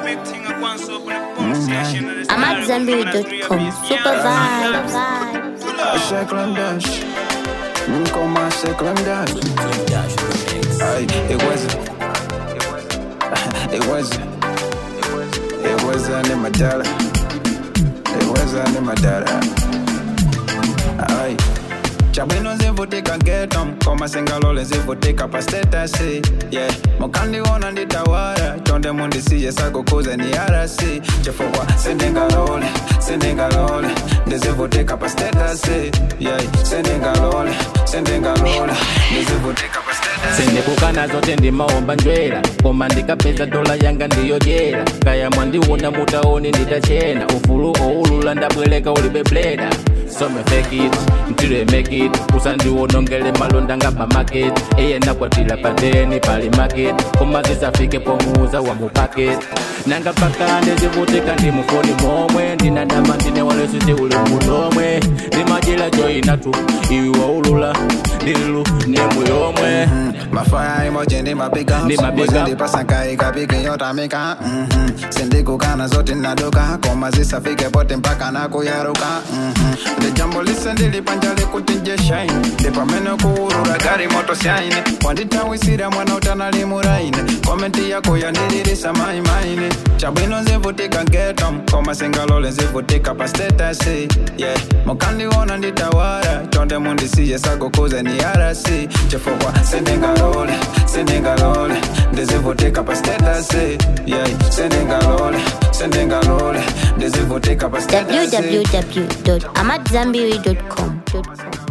I'm at Zambiri.com. Super vibes. Sheklam dash. Nkoma sheklam dash. Ay, it wasn't. It wasn't. It wasn't in my data. It wasn't in my data. Ay. Chabwino zivutika getom koma singalole zivutika pa status yeah mukandiona nditawara chonde mundisiye sakukuze ni arasi chifukwa sindingalole sindingalole ndizivutika pa status yeah sindingalole sindingalole ndizivutika pa status sindikukana zote ndimaomba njwera koma ndikapeza dola yanga ndiyojera kaya mwandiona mutaoni nditachena ufulu oulula ndabwereka ulibe bleda some fake it until I make it usandiwonongele malonda nga pa market eye nakwatila pateni pali market koma zisafike pomuza wa mupaket nanga pakande zivutika ndi mufoni momwe ndinadama ndine walesisi uli munomwe ndimajila joinatu iwi waulula ndilu nemu yomwe mafaya emoji ndi mapiga Ndi mapiga. ndipasaka ikapike yotamika mhm. sindikukana zote nadoka koma zisafike pote mpaka nakuyaruka mhm. ndi jambo lise ndilipanja likuti njeshaine ndipamene kuurura gari moto syaine wanditawisira mwana utanalimuраine komenti yako yandililisa maimaine chabwino zivutika getom koma singalole zivutika pa status yeah mukandiona nditawara chonde mundisiye sakukuze ni arasi chifukwa sindingalole sindingalole ndizivutika pa status yeah sindingalole sindingalole ndizivutika pa status www.amatzambiri.com.